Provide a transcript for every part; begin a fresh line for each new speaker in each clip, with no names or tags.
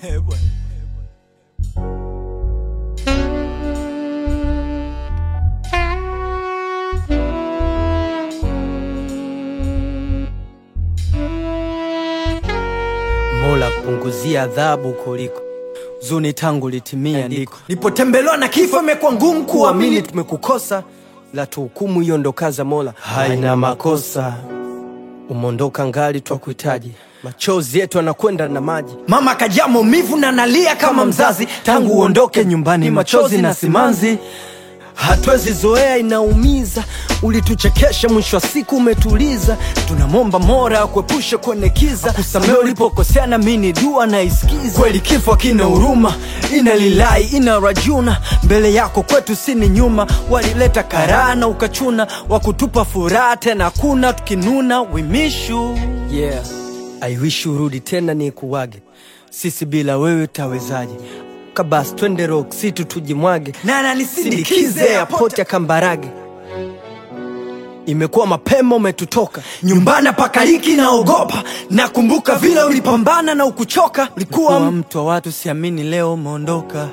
Mola punguzia adhabu kuliko zuni tangu litimia ndiko nipotembelewa na kifo imekuwa ngumu kuamini tumekukosa la tuhukumu hiyo ndo kaza Mola haina makosa umondoka ngali twakuhitaji machozi yetu anakwenda na maji mama kajaa maumivu na nalia kama mzazi tangu uondoke nyumbani machozi na simanzi hatuwezi zoea inaumiza ulituchekesha mwisho wa siku umetuliza tunamwomba mora akuepushe kwenye kiza kusamea ulipokosea na mini dua na isikiza kweli kifo kina huruma ina lilai ina rajuna mbele yako kwetu sini nyuma walileta karaa na ukachuna wakutupa furaha tena kuna tukinuna wimishu yeah. I wish urudi tena ni kuwage sisi bila wewe tawezaje kabas twende rock city tujimwage nana nisindikize airport ya kambarage imekuwa mapema umetutoka nyumbani pakaliki naogopa nakumbuka vile ulipambana na ukuchoka ulikuwa mtu wa watu siamini leo umeondoka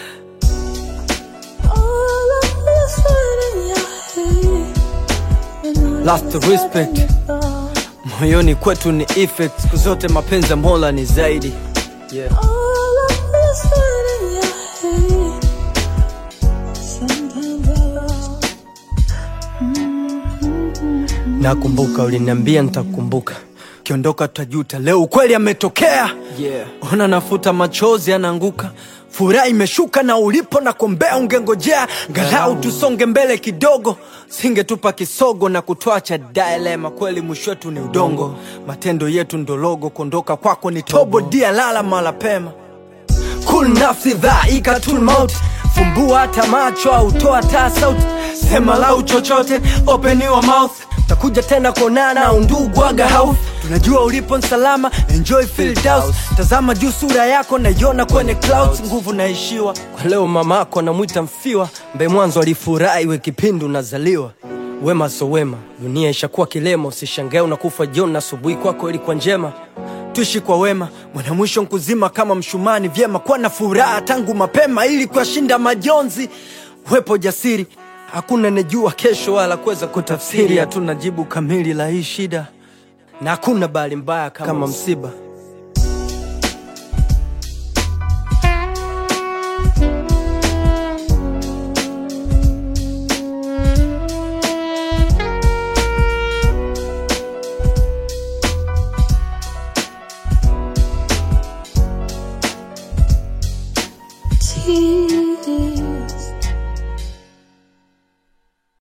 All of this in your head. And I
Last
just
respect.
let it go.
moyoni kwetu ni effect siku zote mapenzi ya mola ni zaidi yeah.
All of this in your head. Sometimes I lost.
nakumbuka uliniambia nitakukumbuka kiondoka tutajuta leo ukweli ametokea yeah. ona nafuta machozi anaanguka furaha imeshuka na ulipo na kombea ungengojea galau tusonge mbele kidogo singetupa kisogo na kutwacha dilema kweli mwisho wetu ni udongo matendo yetu ndologo kuondoka kwako ni tobo dia lala mala pema kul nafsi dhaika tul maut fumbua hata macho au toa taa sauti sema lau chochote open your mouth takuja tena kuonana undugu aga house tunajua ulipo nsalama enjoy field house tazama juu sura yako naiona kwenye clouds nguvu naishiwa kwa leo mamako anamwita mfiwa mbe mwanzo alifurahi we kipindi unazaliwa wema so wema dunia ishakuwa kilema usishangae unakufa jioni na asubuhi kwako ilikuwa njema tuishi kwa wema mwana mwisho nkuzima kama mshumani vyema kuwa na furaha tangu mapema ili kuyashinda majonzi wepo jasiri hakuna nejua kesho wala kuweza kutafsiri hatuna jibu kamili la hii shida na hakuna bahali mbaya kama msiba